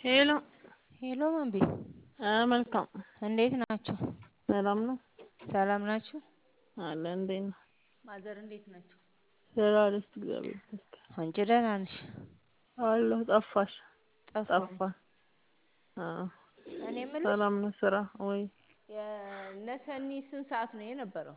ሄሎ ሄሎ መንቤ መልካም እንዴት ናችሁ? ሰላም ነው ሰላም ናችሁ? አለ እንዴት ነው? ማዘር እንዴት ናቸው? ደህና ነች እግዚአብሔር ይመስገን። አንቺ ደህና ነሽ? አለሁ ጠፋሽ ጠፋሁ። ጠፋ አዎ እኔ የምልሽ ሰላም ነው ስራ ወይ የነሰኒ ስንት ሰዓት ነው የነበረው?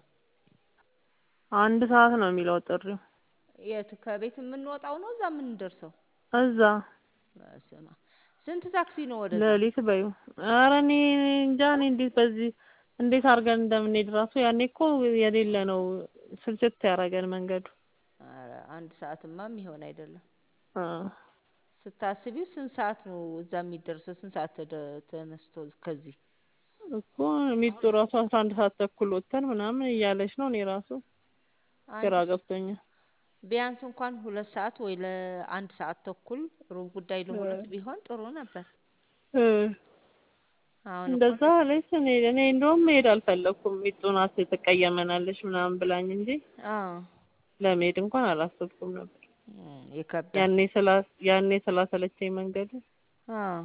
አንድ ሰዓት ነው የሚለው ጥሪው የት ከቤት የምንወጣው ነው እዛ የምንደርሰው? እዛ በስመ አብ ስንት ታክሲ ነው ወደዛ? ሌሊት በይው ኧረ እኔ እንጃ እኔ እንዴት በዚህ እንዴት አድርገን እንደምንሄድ ራሱ ያኔ እኮ የሌለ ነው ስልችት ያደረገን መንገዱ ኧረ አንድ ሰዓትማ የሚሆን አይደለም። አዎ ስታስቢው ስንት ሰዓት ነው እዛ የሚደርሰው? ስንት ሰዓት ተደ- ተነስቶ ከዚህ እኮ ሚጡ ራሱ አስራ አንድ ሰዓት ተኩል ወጥተን ምናምን እያለች ነው እኔ ራሱ ግራ አንድ ገብቶኛል። ቢያንስ እንኳን ሁለት ሰዓት ወይ ለአንድ ሰዓት ተኩል ሩብ ጉዳይ ለሁለት ቢሆን ጥሩ ነበር። እ አሁን እኮ እንደዛ አለች። እኔ እኔ እንደውም መሄድ አልፈለኩም። ሚጡ ናት ትቀየመናለች ምናምን ብላኝ እንጂ አዎ ለመሄድ እንኳን አላሰብኩም ነበር። እም፣ ይከብዳል። ያኔ ስላ ያኔ ስላሰለቸኝ መንገዱ አዎ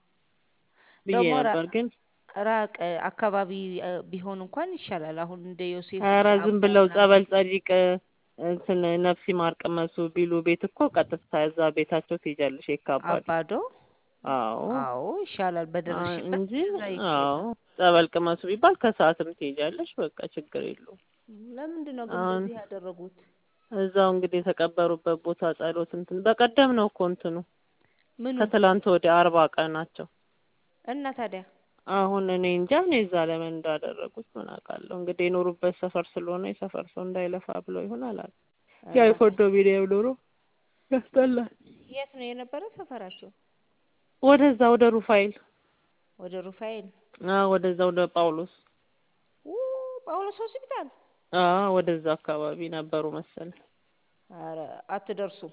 ብዬ ደግሞ ራ- ነበር ግን ራቅ አካባቢ እ፣ ቢሆን እንኳን ይሻላል። አሁን እንደ ዮሴፍ ኧረ ዝም አምቦ ብለው ምናምን ጸበል ጸዲቅ እንትን ነፍሲ ማር ቅመሱ ቢሉ ቤት እኮ ቀጥታ እዛ ቤታቸው ትሄጃለሽ የካባዱ አባዶ አዎ አዎ ይሻላል። አ- በደረሽበት እንጂ እዛ አዎ ይኬዳል። ጸበል ቅመሱ ቢባል ከሰዓትም ትሄጃለሽ በቃ ችግር የለውም። ለምንድን ነው ግን አሁን እንደዚህ ያደረጉት? እዛው እንግዲህ የተቀበሩበት ቦታ ጸሎት እንትን በቀደም ነው እኮ እንትኑ ምኑ ከትላንት ወዲያ አርባ ቀናቸው እና ታዲያ አሁን እኔ እንጃ እኔ እዛ ለምን እንዳደረጉት ምን አውቃለሁ። እንግዲህ የኖሩበት ሰፈር ስለሆነ የሰፈር ሰው እንዳይለፋ ብለው ይሆን አላውቅም። ያ ኧረ የኮንዶሚኒየም ኑሮ ያስጠላል። የት ነው የነበረ ሰፈራቸው? ወደዛ ወደ ሩፋኤል ወደ ሩፋኤል አዎ ወደዛ ወደ ጳውሎስ ኡ ጳውሎስ ሆስፒታል። አዎ ወደዛ አካባቢ ነበሩ መሰለኝ። ኧረ አትደርሱም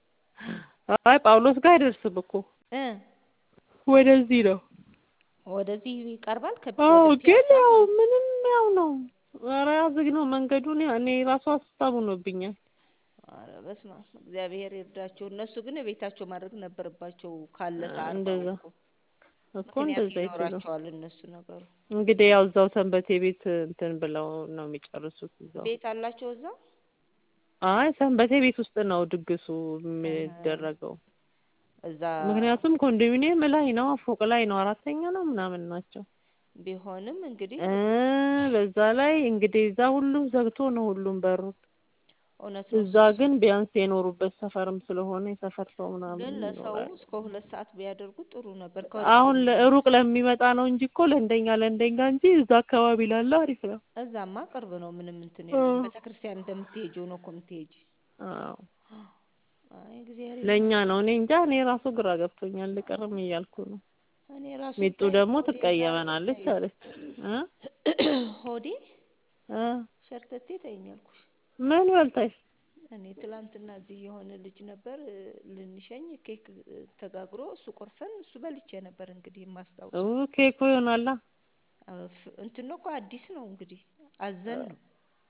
አይ ጳውሎስ ጋር አይደርስም እኮ እ ወደዚህ ነው። ወደዚህ ይቀርባል ከ አዎ ወደ ግን ፒያሳ ያው ነው። ምንም ያው ነው። ኧረ ዝግ ነው መንገዱን እኔ ራሱ ሀሳብ ሆኖብኛል። ኧረ በስመ አብ እግዚአብሔር ይርዳቸው። እነሱ ግን ቤታቸው ማድረግ ነበረባቸው ካለፈ አርባው እንደዛ እኮ እኮ ምክንያት እንደዛ ይችላል። ይኖራቸዋል እነሱ ነገሩ። እንግዲህ ያው እዛው ሰንበቴ ቤት እንትን ብለው ነው የሚጨርሱት እዛው። ቤት አላቸው እዛ? አይ ሰንበቴ ቤት ውስጥ ነው ድግሱ እህ የሚደረገው። እዛ ምክንያቱም ኮንዶሚኒየም ላይ ነው ፎቅ ላይ ነው አራተኛ ነው ምናምን ናቸው። ቢሆንም እንግዲህ እ በዛ ላይ እንግዲህ እዛ ሁሉም ዘግቶ ነው ሁሉም በሩን። እውነት ነው እዛ እሱ ግን ቢያንስ የኖሩበት ሰፈርም ስለሆነ የሰፈር ሰው ምናምን ግን ለሰው ይኖራል። እስከ ሁለት ሰዓት ቢያደርጉት ጥሩ ነበር። አሁን ከሩቅ ለ- ሩቅ ለሚመጣ ነው እንጂ እኮ ለእንደኛ ለእንደኛ እንጂ እዛ አካባቢ ላለ አሪፍ ነው። እዛማ ቅርብ ነው፣ ምንም እንትን እ የለውም። ቤተ ክርስቲያን እንደምትሄጂው ነው እኮ የምትሄጂ። አዎ አይ እግዚአብሔር ለእኛ ይመስገን። ነው። እኔ እንጃ እኔ ራሱ ግራ ገብቶኛል። ልቀርም እያልኩ ነው። እኔ ራሱ ሚጡ ብታይ ደግሞ ሆዴ ዛሬ ትቀየመናለች ብታይ አለች እ ሆዴ እ ሸርተቴ ተይኝ አልኩሽ። ምን በልተሽ? እኔ ትላንትና እዚህ የሆነ ልጅ ነበር እ፣ ልንሸኝ ኬክ እ፣ ተጋግሮ እሱ ቆርሰን እሱ በልቼ ነበር እንግዲህ ኡ የማስታውሰው። ኬኩ ይሆናላ አ፣ ፍ- እንትን ነው እኮ አዲስ ነው እንግዲህ አዘን ነው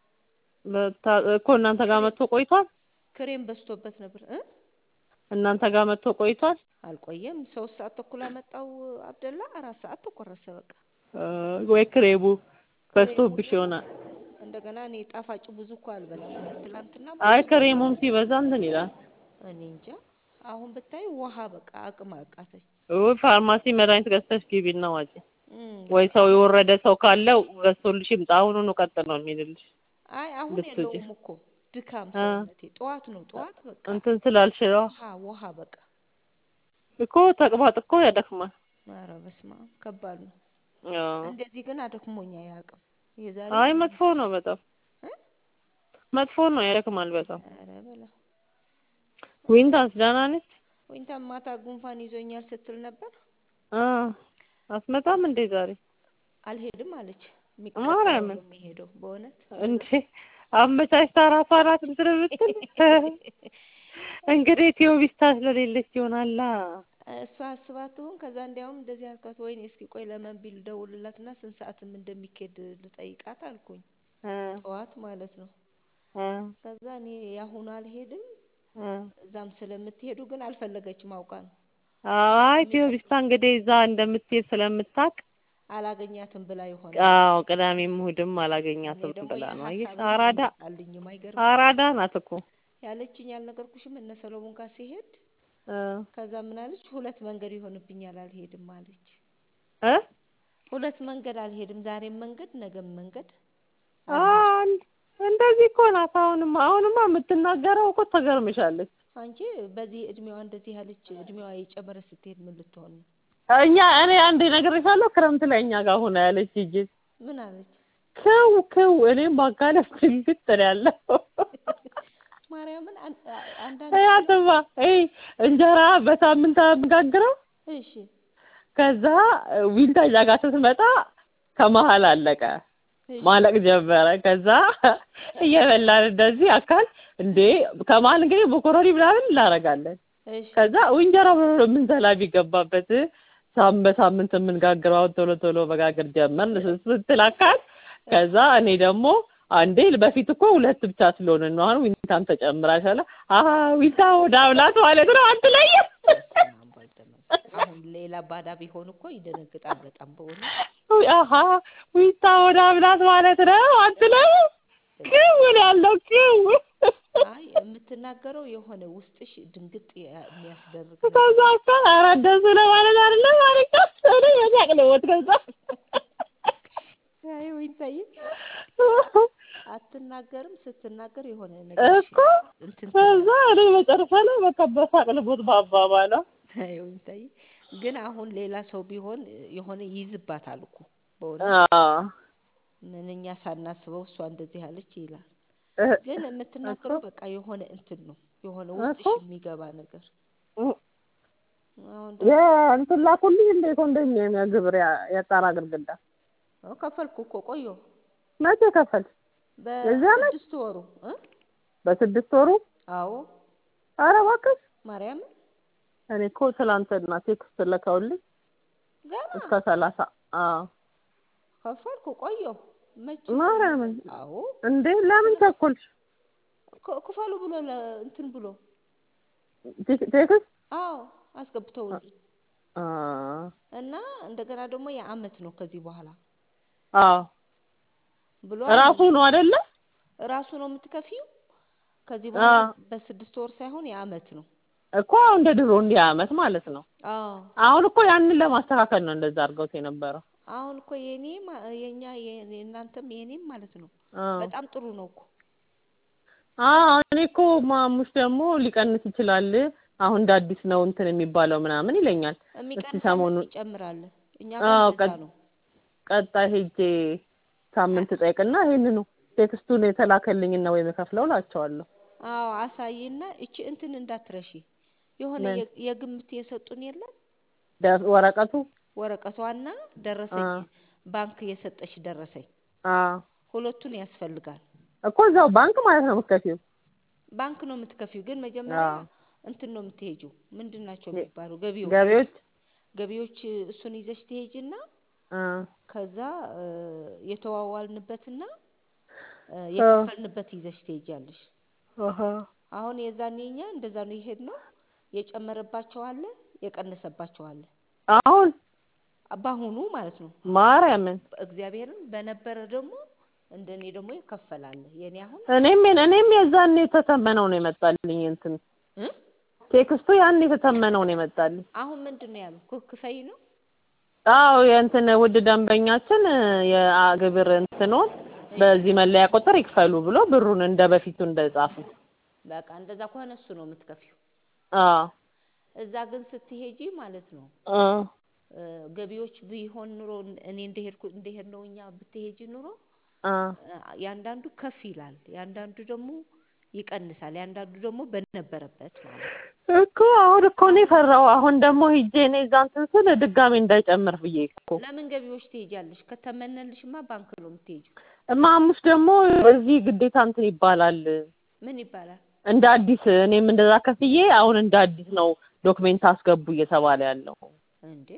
በታ- እኮ እናንተ ጋር ክሬም መጥቶ ቆይቷል። ክሬም በዝቶበት ነበር እ እናንተ ጋር መጥቶ ቆይቷል። አልቆየም። ሶስት ሰዓት ተኩል አመጣው አብደላ፣ አራት ሰዓት ተቆረሰ በቃ። እ ወይ ክሬሙ ክሬሙ በዝቶብሽ ደግሞ ይሆናል። እንደገና እኔ ጣፋጭ ብዙ እኮ አልበላም። እውነት ትላንትና አይ ብዙ ክሬሙም ሲበዛ እንትን ይላል። እኔ እንጃ። አሁን ብታይ ውሃ በቃ አቅም አቃተኝ። ኡ ፋርማሲ መድኃኒት ገዝተሽ ግቢና ዋጪ። እም፣ ወይ በቃ ሰው የወረደ ሰው ካለው ገዝቶልሽ ይምጣ። አሁኑኑ ቀጥል ነው የሚልልሽ አይ አሁን ብትውጪ የለውም እኮ ድካም እ ሰውነቴ። ጠዋት ነው ጠዋት በቃ እንትን ስላልሽ ነው ውሃ ውሃ በቃ። እኮ ተቅማጥ እኮ ያደክማል። ኧረ በስመ አብ ከባድ ነው። አዎ እንደዚህ ግን አደክሞኝ አያውቅም። የዛሬ አይ ትንሽ መጥፎ ነው በጣም እ መጥፎ ነው ያደክማል በጣም። ኧረ በላ ዊንታስ ደህና ነች? ወይንታ ማታ ጉንፋን ይዞኛል ስትል ነበር። አ አትመጣም እንዴ ዛሬ? አልሄድም አለች። የሚቀጥለው ነው ማርያምን የሚሄደው በእውነት እንዴ አመቻችታ ራሷ ናት እንትን የምትል እንግዲህ ቲዮቢስታ ስለሌለች ይሆናላ። እሷ አስባት ትሆን። ከዛ እንዲያውም እንደዚህ አልኳት፣ ወይኔ እስኪ ቆይ ለመንቢል ደውልላትና ስንት ሰዓትም እንደሚኬድ ልጠይቃት አልኩኝ። እ ጠዋት ማለት ነው። እ ከዛ እኔ ያሁኑ አልሄድም እ እዛም ስለምትሄዱ ግን አልፈለገችም አውቃ ነው። አይ ቴዎቢስታ እንግዲህ እዛ እንደምትሄድ ስለምታውቅ አላገኛትም ብላ ይሆናል። አዎ ቅዳሜም እሑድም እኔ አላገኛትም ደግሞ ብላ ነው። አየሽ የሀሳቤን አራዳ አልመጣልኝም። አይገርም አራዳ ናት እኮ ያለችኝ ያልነገርኩሽም እነ ሰሎሞን ጋር ሲሄድ እ ከዛ ምን አለች? ሁለት መንገድ ይሆንብኛል አልሄድም አለች። እ ሁለት መንገድ አልሄድም፣ ዛሬም መንገድ ነገም መንገድ አዎ አልሄድም። እንደዚህ እኮ ናት። አሁንማ አሁንማ የምትናገረው እኮ ተገርምሻለች። አንቺ በዚህ እድሜዋ እንደዚህ ያለች እድሜዋ የጨመረ ስትሄድ ምን ልትሆን ነው? እኛ እኔ አንዴ ነግሬሻለሁ። ክረምት ላይ እኛ ጋር ሆነ ያለች ሂጂ ምን አለች? ክው ክው እኔም ባጋለፍ ድንግጥ ነው ያለው ማርያምን አን- አ- አንዳንድ ያትማ ይሄ እንጀራ በሳምንት የምጋግረው እሺ ከዛ ዊንታጃ ጋር ስትመጣ ከመሀል አለቀ እሺ ማለቅ ጀመረ። ከዛ እየበላን እንደዚህ አካል እንዴ ከመሀል እንግዲህ ቦኮሮኒ ምናምን እናደርጋለን። እሺ ከዛ እንጀራ ብሎ ነው የምንዘላ ቢገባበት ሳም በሳምንት የምንጋግረው አሁን ቶሎ ቶሎ መጋገር ጀመርን ስትል አካል ከዛ እኔ ደግሞ አንዴ በፊት እኮ ሁለት ብቻ ስለሆነ ነው አሁን ዊንታም ተጨምራሻለ አሀ ዊንታ ወደ አብላት ማለት ነው አትለይም በስመ አብ ወወልድ ወመንፈስ አሁን ሌላ ባዳ ቢሆን እኮ ይደነግጣል በጣም በሆነ አሀ ዊንታ ወደ አብላት ማለት ነው አትለይም ክውን ያለው ክው አይ የምትናገረው የሆነ ውስጥሽ ድንግጥ ያ- የሚያስደርግ ነገር ከዛ እኮ ኧረ እንደሱ ለማለት አይደለም ማለት ነው እኔ በሳቅ ነው የሞት ከዛ አይ ወይንታዬ አትናገርም ስትናገር የሆነ ነገር እኮ እንትን ከዛ እኔ መጨረሻ ላይ በቃ በሳቅ ልሞት ባባባላ አይ ወይንታዬ ግን አሁን ሌላ ሰው ቢሆን የሆነ ይይዝባታል እኮ በሆነ ምን እኛ ሳናስበው እሷ እንደዚህ አለች ይላል ግን የምትናገረው በቃ የሆነ እንትን ነው የሆነ ውስጥሽ እኮ የሚገባ ነገር አሁን የእንትን ላኩልኝ እንደ ኮንዶሚኒየም የግብር ያ- የጣራ ግድግዳ ደግሞ ከፈልኩ እኮ ቆየሁ መቼ ከፈል የዚህ ዓመት? በስድስት ወሩ እ በስድስት ወሩ አዎ ኧረ እባክሽ ማርያምን እኔ እኮ ትላንትና ቴክስት ልከውልኝ ገና እስከ ሰላሳ አዎ ከፈልኩ ቆየሁ መቼ ማርያምን አዎ እንዴ ለምን ቸኮልሽ ክ- ክፈሉ ብሎ ለ- እንትን ብሎ ቴክ- ቴክስት አዎ አስገብተውልኝ አ እና እንደገና ደግሞ የአመት ነው ከዚህ በኋላ አዎ ብሎ ራሱ ነው አይደለ ራሱ ነው የምትከፊው ከዚህ በኋላ አዎ። በስድስት ወር ሳይሆን የአመት ነው እኮ እንደ ድሮ እንዲህ አመት ማለት ነው አዎ አሁን እኮ ያንን ለማስተካከል ነው እንደዛ አድርገውት የነበረው አሁን እኮ የኔ ማ- የኛ የ- የእናንተም የኔም ማለት ነው አዎ በጣም ጥሩ ነው እኮ አዎ እኔ እኮ ማሙሽ ደግሞ ሊቀንስ ይችላል አሁን እንደ አዲስ ነው እንትን የሚባለው ምናምን ይለኛል የሚቀንሳል ሰሞኑን- ይጨምራል እኛ አዎ ጋር እንደዛ ቀጥ- ነው ቀጣይ ሄጄ ሳምንት ጠይቅና ይሄንኑ ቴክስቱን የተላከልኝና ወይ የምከፍለው እላቸዋለሁ አዎ አሳይና እቺ እንትን እንዳትረሺ የሆነ ምን? የ- የግምት የሰጡን የለም ደ- ወረቀቱ ወረቀቷና ደረሰኝ አዎ ባንክ የሰጠሽ ደረሰኝ አዎ ሁለቱን ያስፈልጋል እኮ እዛው ባንክ ማለት ነው የምትከፊው ባንክ ነው የምትከፊው ግን መጀመሪያ አዎ እንትን ነው የምትሄጂው ምንድን ናቸው የ- የሚባሉ ገቢዎች ገቢዎች ገቢዎች እሱን ይዘሽ ትሄጂና አ ከዛ እ፣ የተዋዋልንበትና እ፣ የከፈልንበት ይዘሽ ትሄጃለሽ አሃ አሁን የዛኔ እኛ እንደዛ ነው የሄድነው የጨመረባቸው አለ የቀነሰባቸው አለ አሁን በአሁኑ ማለት ነው ማርያምን እግዚአብሔርን በነበረ ደግሞ እንደኔ ደግሞ ይከፈላል የኔ አሁን እኔም እኔም የዛኔ የተተመነው ነው የመጣልኝ እንትን እ? ቴክስቱ ያን የተተመነው ነው የመጣልኝ አሁን ምንድን ነው ያሉ ኩ- ክፈይ ነው አዎ የእንትን ውድ ደንበኛችን የግብር እንትኖን በዚህ መለያ ቁጥር ይክፈሉ ብሎ ብሩን እንደ በፊቱ እንደጻፉ በቃ እንደዛ ከሆነ እሱ ነው የምትከፊው አዎ እዛ ግን ስትሄጂ ማለት ነው አ እ፣ ገቢዎች ቢሆን ኑሮ እኔ እንደሄድኩ እንደሄድ ነው እኛ ብትሄጂ ኑሮ አ እ፣ ያንዳንዱ ከፍ ይላል ያንዳንዱ ደግሞ ይቀንሳል ያንዳንዱ ደግሞ በነበረበት ማለት ነው እኮ አሁን እኮ እኔ ፈራሁ። አሁን ደግሞ ሂጄ እኔ እዛ እንትን ስል ድጋሜ እንዳይጨምር ብዬ እኮ ለምን ገቢዎች ትሄጃለሽ ከተመነልሽማ ባንክ ነው የምትሄጂው እማሙሽ ደግሞ እዚህ ግዴታ እንትን ይባላል ምን ይባላል እንደ አዲስ እኔም እንደዛ ከፍዬ አሁን እንደ አዲስ ነው ዶክሜንት አስገቡ እየተባለ ያለው እንዴ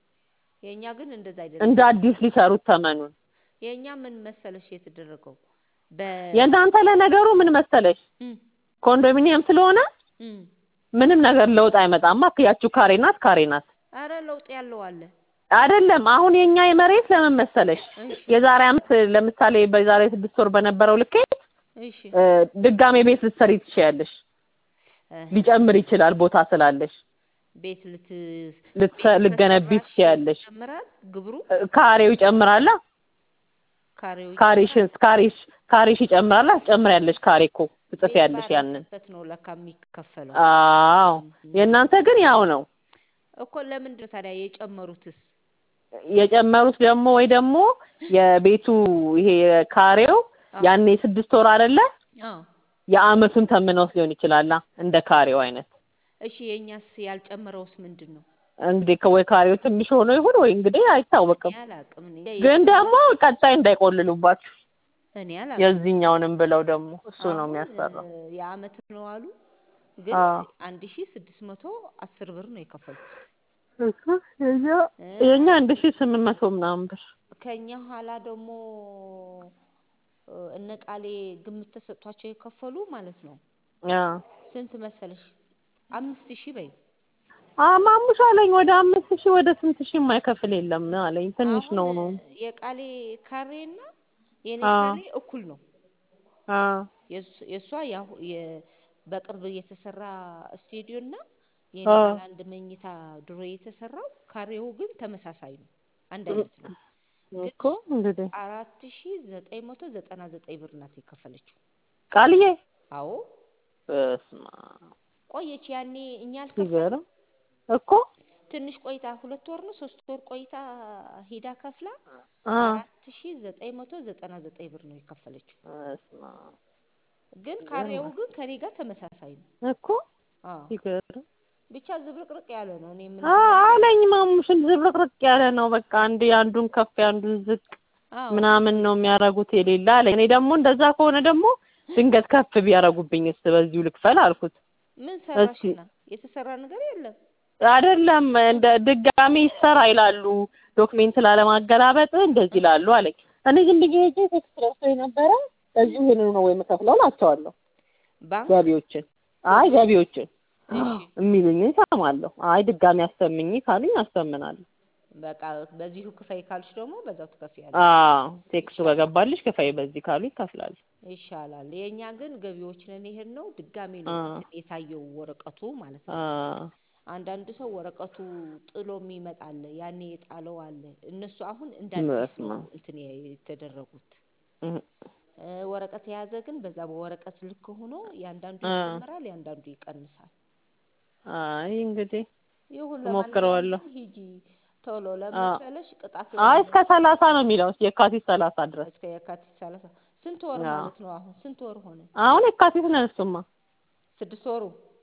የእኛ ግን እንደዛ አይደለም እንደ አዲስ ሊሰሩት ተመኑን የእኛ ምን መሰለሽ የተደረገው በ የእናንተ ለነገሩ ምን መሰለሽ እም፣ ኮንዶሚኒየም ስለሆነ እም፣ ምንም ነገር ለውጥ አይመጣማ። ያቺው ካሬ ናት ካሬ ናት አረ ለውጥ ያለው አለ። አይደለም። አሁን የኛ የመሬት ለምን መሰለሽ እሺ የዛሬ አመት ለምሳሌ በዛሬ ስድስት ወር በነበረው ልኬት እሺ እ፣ ድጋሜ ቤት ልትሰሪ ትችያለሽ። እ፣ ሊጨምር ይችላል ቦታ ስላለሽ ቤት ልት ልትሰ- ልትገነቢ ከሰራሽ ትችያለሽ። ይጨምራል ግብሩ እ፣ ካሬው ይጨምራላ። ካሬው ካሬሽ ካሬሽ ካሬሽ ይጨምራላ። ትጨምሪያለሽ። ካሬ እኮ ትጽፊያለሽ ያንን። ባረፈበት ነው ለካ የሚከፈለው አዎ የእናንተ ግን ያው ነው። እኮ ለምንድን ነው ታዲያ የጨመሩትስ? የጨመሩት ደግሞ ወይ ደግሞ የቤቱ ይሄ ካሬው አዎ። ያኔ ስድስት ወር አይደለ አዎ የአመቱን ተምነውስ ሊሆን ይችላላ እንደ ካሬው አይነት እሺ የእኛስ ያልጨመረውስ ምንድን ነው? እንግዲህ ከወይ ካሬው ትንሽ ሆኖ ይሁን ወይ እንግዲህ አይታወቅም። እኔ አላቅም እኔ ግን ደግሞ ቀጣይ እንዳይቆልሉባችሁ እኔ አላቅም የዚህኛውንም ብለው ደግሞ እሱ ነው አሁን የሚያሰራው። እ፣ የአመት ነው አሉ ግን አዎ። አንድ ሺ ስድስት መቶ አስር ብር ነው የከፈልኩት እሱ የኛ እ፣ የኛ አንድ ሺህ ስምንት መቶ ምናምን ብር ከኛ ኋላ ደግሞ እ፣ እነ ቃሌ ግምት ተሰጥቷቸው የከፈሉ ማለት ነው አዎ ስንት መሰለሽ አምስት ሺህ በይ ማሙሽ አለኝ ወደ አምስት ሺህ ወደ ስንት ሺህ የማይከፍል የለም አለኝ። ትንሽ ነው አሁን ነው። የቃሌ ካሬ እና የኔ አዎ። ካሬ እኩል ነው አዎ የእሱ- የእሷ ያው የ- በቅርብ የተሰራ ስቱዲዮ እና የኔ አዎ። ባለ አንድ መኝታ ድሮ የተሰራው ካሬው ግን ተመሳሳይ ነው፣ አንድ አይነት ነው። እኮ እንግዲህ አራት ሺ ዘጠኝ መቶ ዘጠና ዘጠኝ ብር ናት የከፈለችው። ቃልዬ አዎ በስመ አብ ቆየች። ያኔ እኛ አልከፈል ሲገርም እኮ ትንሽ ቆይታ ሁለት ወር ነው ሶስት ወር ቆይታ ሂዳ ከፍላ አ አራት ሺ ዘጠኝ መቶ ዘጠና ዘጠኝ ብር ነው የከፈለችው። በስመ አብ ግን ካሬው ግን ከኔ ጋር ተመሳሳይ ነው። እኮ አዎ ሲገርም ብቻ ዝብርቅርቅ ያለ ነው። እኔ ምን አ አለኝ ማሙሽን ዝብርቅርቅ ያለ ነው። በቃ አንድ አንዱን ከፍ አንዱን ዝቅ አዎ ምናምን ነው የሚያደርጉት የሌለ አለኝ። እኔ ደግሞ እንደዛ ከሆነ ደግሞ ድንገት ከፍ ቢያደርጉብኝስ በዚሁ ልክፈል አልኩት። ምን እስኪ ሰራሽና? የተሰራ ነገር የለም። አይደለም እንደ ድጋሚ ይሰራ ይላሉ ዶክሜንት ላለማገላበጥ እንደዚህ ይላሉ አለኝ። እኔ ግን ብዬ ሄጄ ቴክስት ደርሶ የነበረ በዚሁ ይሄንን ነው ወይ የምከፍለው እላቸዋለሁ። ባንክ ገቢዎችን አይ ገቢዎችን እሺ የሚሉኝን እሰማለሁ። አይ ድጋሚ አሰምኝ ካሉኝ አሰምናለሁ። በቃ በዚሁ ክፈይ ካልሽ ደግሞ በዛው ትከፍያለሽ። አዎ ቴክስቱ ከገባልሽ ክፈይ በዚህ ካሉ ይከፍላል። ይሻላል። የእኛ ግን ገቢዎች ነን ይሄን ነው ድጋሚ ነው አ እንትን የታየው ወረቀቱ ማለት አ ነው። አንዳንድ ሰው ወረቀቱ ጥሎ የሚመጣ አለ፣ ያኔ የጣለው አለ። እነሱ አሁን እንደ አዲስ በስመ ነው አብ እንትን የተደረጉት። እህ እ፣ ወረቀት የያዘ ግን በዛ በወረቀት ልክ ሆኖ ያንዳንዱ አ ይጨምራል፣ ያንዳንዱ ይቀንሳል። አይ እንግዲህ ይሁን እሞክረዋለሁ። ለማንኛውም ግን ሂጂ ቶሎ አ ለመሰለሽ ቅጣት አይ እስከ ሰላሳ ነው የሚለው የካቲት ሰላሳ ድረስ እስከ የካቲት ሰላሳ ስንት ወር አዎ ማለት ነው? አሁን ስንት ወር ሆነ? አሁን የካቲት ነን እሱማ ስድስት ወሩ።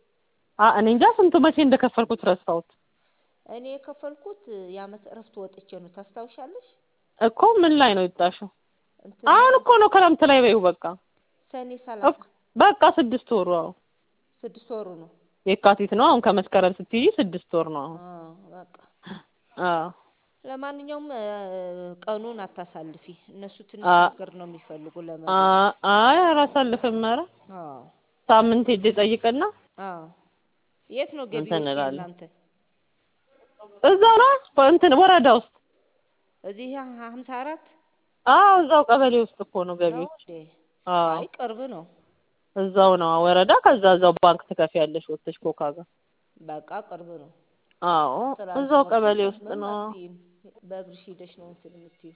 አ እኔ እንጃ ስንቱ መቼ እንደከፈልኩት ረሳሁት እኔ የከፈልኩት የአመት እረፍት ወጥቼ ነው። ታስታውሻለሽ? እኮ ምን ላይ ነው የወጣሽው? እንትን አሁን እኮ ነው ክረምት ላይ በይው በቃ ሰኔ እኮ ሰላሳ በቃ ስድስት ወሩ አዎ ስድስት ወሩ ነው። የካቲት ነው አሁን ከመስከረም ስትይዢ ስድስት ወር ነው አሁን አዎ በቃ አዎ ለማንኛውም እ፣ ቀኑን አታሳልፊ። እነሱ ትንሽ አ ነገር ነው የሚፈልጉ አ ለመብላት። አይ አላሳልፍም ኧረ አዎ ሳምንት ሄጄ ጠይቅና አዎ። የት ነው እንትን ገቢዎች እንላለን የእናንተ? እዛው ነው እንትን ወረዳ ውስጥ እዚህ ሀምሳ አራት አዎ እዛው ቀበሌ ውስጥ እኮ ነው ነው ገቢዎች እንዴ? አዎ አይ ቅርብ ነው። እዛው ነው ወረዳ ከዛ እዛው ባንክ ትከፍያለሽ ወጥተሽ ኮካ ጋር በቃ ቅርብ ነው። አዎ እዛው ትራንስፖርትም ቀበሌ ውስጥ ምንም ነው አትይም። በእግርሽ ሂደሽ ነው እንትን የምትይው።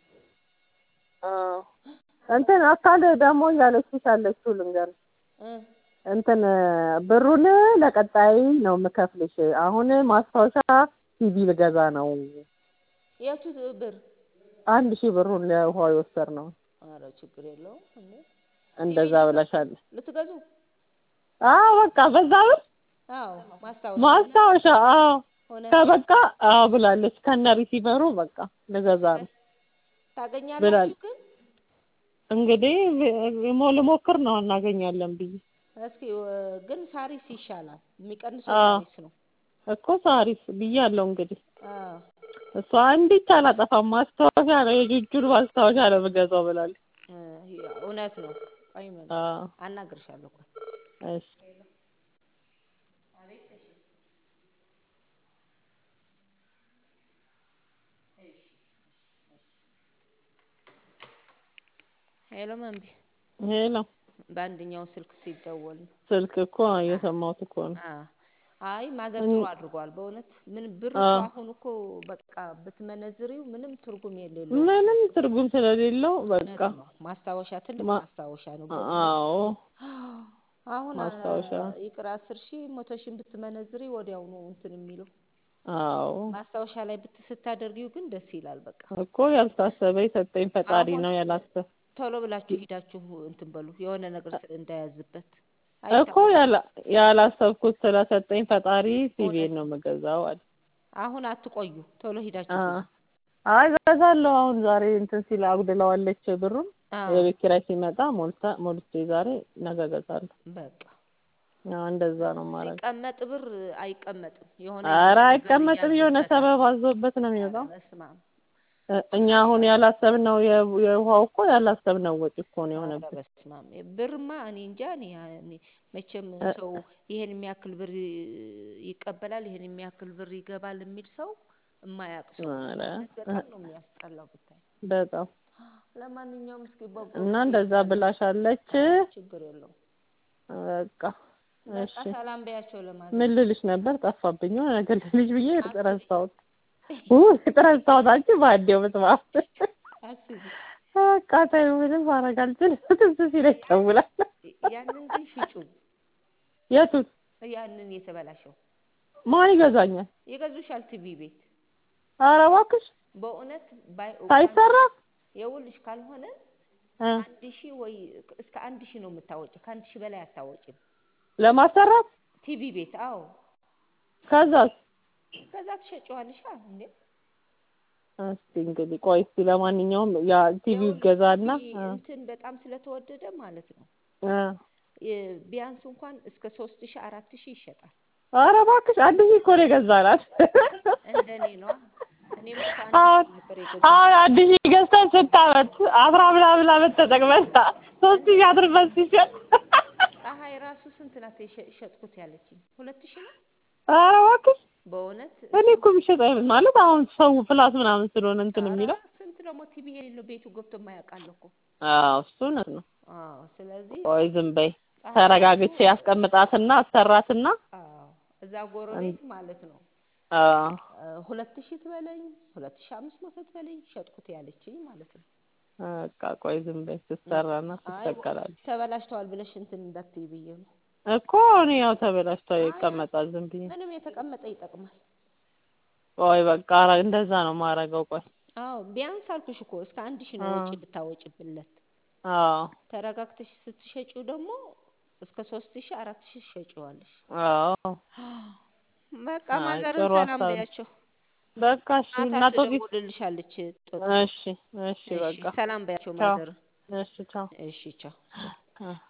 አዎ እንትን አካል ደግሞ እያለችሽ ያለችው ልንገርሽ እ እንትን ብሩን ለቀጣይ ነው የምከፍልሽ አሁን ማስታወሻ ቲቪ ልገዛ ነው የቱ ብር? አንድ ሺህ ብሩን ለውሃ የወሰድነው ኧረ ችግር የለውም እንዴ ቲቪ እንደዛ ብለሻለች ልትገዙ? አዎ በቃ በዛ ብር አዎ ማስታወሻ ማስታወሻ አዎ ሆነ ከበቃ አዎ ብላለች ከነ ሪሲቨሩ በቃ ልገዛ ነው ታገኛላችሁ ብላለች ግን እንግዲህ ሞ- ልሞክር ነው እናገኛለን ብዬ እስኪ እ፣ ግን ሳሪስ ይሻላል። የሚቀንሰው አዎ ሳሪስ ነው። እኮ ሳሪስ ብያለሁ እንግዲህ አዎ እሷ እንዲች አላጠፋም ማስታወሻ ነው የጁጁን ማስታወሻ ነው የምገዛው ብላለች እ፣ እውነት ነው። ቆይ ምን አዎ አናግርሻለሁ። ቆይ እሺ ሄሎ መንቢ ሄሎ በአንደኛው ስልክ ሲደወል ነው። ስልክ እኮ እየሰማሁት እኮ ነው። አ- አይ ማዘር ጥሩ አድርጓል። በእውነት ምን ብር እኮ አዎ። አሁን እኮ በቃ ብትመነዝሪው ምንም ትርጉም የሌለው ምንም ትርጉም ስለሌለው እውነት በቃ ነው። ማስታወሻ ትልቅ ማ- ማስታወሻ ነው። በእውነት አዎ አሁን አ- ማስታወሻ ይቅር አስር ሺህ መቶ ሺህ ብትመነዝሪ ወዲያው ነው እንትን የሚለው አዎ ማስታወሻ ላይ ብት ስታደርጊው ግን ደስ ይላል። በቃ እኮ ያልታሰበ የሰጠኝ ፈጣሪ አሁን ነው ያላሰብ ቶሎ ብላችሁ ሂዳችሁ እንትን በሉ የሆነ ነገር ስ- እንዳያዝበት እኮ አይታወቅም። ያላ- ያላሰብኩት ስለሰጠኝ ፈጣሪ ሲቪን እውነት ነው ነው። የምገዛው አለ። አሁን አትቆዩ፣ ቶሎ ሂዳችሁ አ- ግዙ። አይ ገዛለሁ። አሁን ዛሬ እንትን ሲል አጉድለዋለች ብሩን አዎ የቤት ኪራይ ሲመጣ ሞልታ ሞልቼ ዛሬ ነገ እገዛለሁ። በቃ አዎ እንደዛ ነው ማረግ። ሲቀመጥ ብር አይቀመጥም። የሆነ ኧረ የሆነ ነገር አይቀመጥም። የሆነ ይያዝበታል። ሰበብ አዞበት ነው የሚወጣው። ኧረ በስመ አብ እ- እኛ አሁን ያላሰብነው የ- የውሃው እኮ ያላሰብነው ወጪ እኮ ነው ኧረ የሆነብን። በስመ አብ ብርማ እኔ እንጃ እኔ እኔ መቼም እ- ሰው ይሄን የሚያክል ብር ይቀበላል ይሄን የሚያክል ብር ይገባል የሚል ሰው የማያውቅ ሰው ነው። ኧረ በእውነት በጣም ነው የሚያስጠላው ብታይ። በጣም ለማንኛውም እስኪ በጎ እና ጊዜ እንደዛ ይብዛልሽ። ብላሻለች። አዎ ችግር የለውም። በቃ በቃ እሺ ሰላም በያቸው ምን ለማዘር። ልልሽ ነበር? ጠፋብኝ። የሆነ ነገር ልልሽ ብዬ አስቢ ረሳሁት። ውይ ረሳሁት። አንቺ ባዴው ብትባል አስቢ። በቃ ተይው፣ ምንም ማድረግ አልችልም። ትዝ ሲለኝ እደውላለሁ። ያንን ግን ሽጩ። የቱን? ያንን የተበላሸው ማን ይገዛኛል? ይገዙሻል። ቲቪ ቤት ኧረ እባክሽ በእውነት ባይ ሳይሰራ የውልሽ ካልሆነ እ አንድ ሺህ ወይ እስከ አንድ ሺህ ነው የምታወጪ። ከአንድ ሺህ በላይ አታወጪም። ለማሰራት ቲቪ ቤት አዎ፣ ከዛስ? ከዛ ትሸጪዋለሽ እንዴ። እስቲ እንግዲህ ቆይ እስቲ ለማንኛውም ያ ቲቪ ይኸውልሽ ይገዛና ቲቪ እ እንትን በጣም ስለተወደደ ማለት ነው እ የ- ቢያንስ እንኳን እስከ ሶስት ሺህ አራት ሺህ ይሸጣል። ኧረ እባክሽ አንድ ሺህ እኮ ነው የገዛናት። እንደኔ ነዋ። እኔም እኮ አንድ አሁን ሺህ ነበር የገዛሁት። አሁን አንድ ሺህ ገዝተን ስንት ዓመት አስራ ምናምን ዓመት ተጠቅመን ሶስት ሺህ አድርገን ሲሸጥ ፀሐይ ራሱ ስንት ናት የሸ- ሸጥኩት ያለችኝ? ሁለት ሺህ ነው ኧረ እባክሽ በእውነት እኔ እኮ የሚሸጥ አይነት ማለት አሁን ሰው ፍላት ምናምን ስለሆነ እንትን ኧረ የሚለው ስንት ደግሞ ቲቪ የሌለው ቤቱ ገብቶ የማያውቃል እኮ። አዎ እሱ እውነት ነው። አዎ ስለዚህ ቆይ ዝም በይ ፀሐይ ተረጋግቼ ራሱ ያስቀምጣትና አሰራትና አዎ እዛ ጎረቤት ማለት ነው አዎ እ ሁለት ሺህ ትበለኝ ሁለት ሺህ አምስት መቶ ትበለኝ ሸጥኩት ያለችኝ ማለት ነው። በቃ ቆይ ዝም በይ ስትሰራና አይ ትሰቀላለች ተበላሽተዋል ብለሽ እንትን እንዳትዪ ብዬ ነው። እኮ እኔ ያው ተበላሽቶ ይቀመጣል ዝም ብዬ ምንም የተቀመጠ ይጠቅማል። ቆይ በቃ ኧረ እንደዛ ነው ማረገው ቆይ አዎ ቢያንስ አልኩሽ እኮ እስከ አንድ ሺህ ነው አዎ ወጪ ብታወጪብለት። አዎ ተረጋግተሽ ስትሸጪው ደግሞ እስከ ሶስት ሺህ አራት ሺህ ትሸጪዋለሽ። አዎ በቃ አይ ማዘርን ጥሩ ሰላም ሀሳብ ነው። በያቸው። በቃ እሺ ማታ እና ቶፊቅ ትደውልልሻለች። ጥሩ እሺ እሺ እሺ በቃ ሰላም በያቸው ቻው ማዘርን። እሺ ቻው እሺ ቻው። አ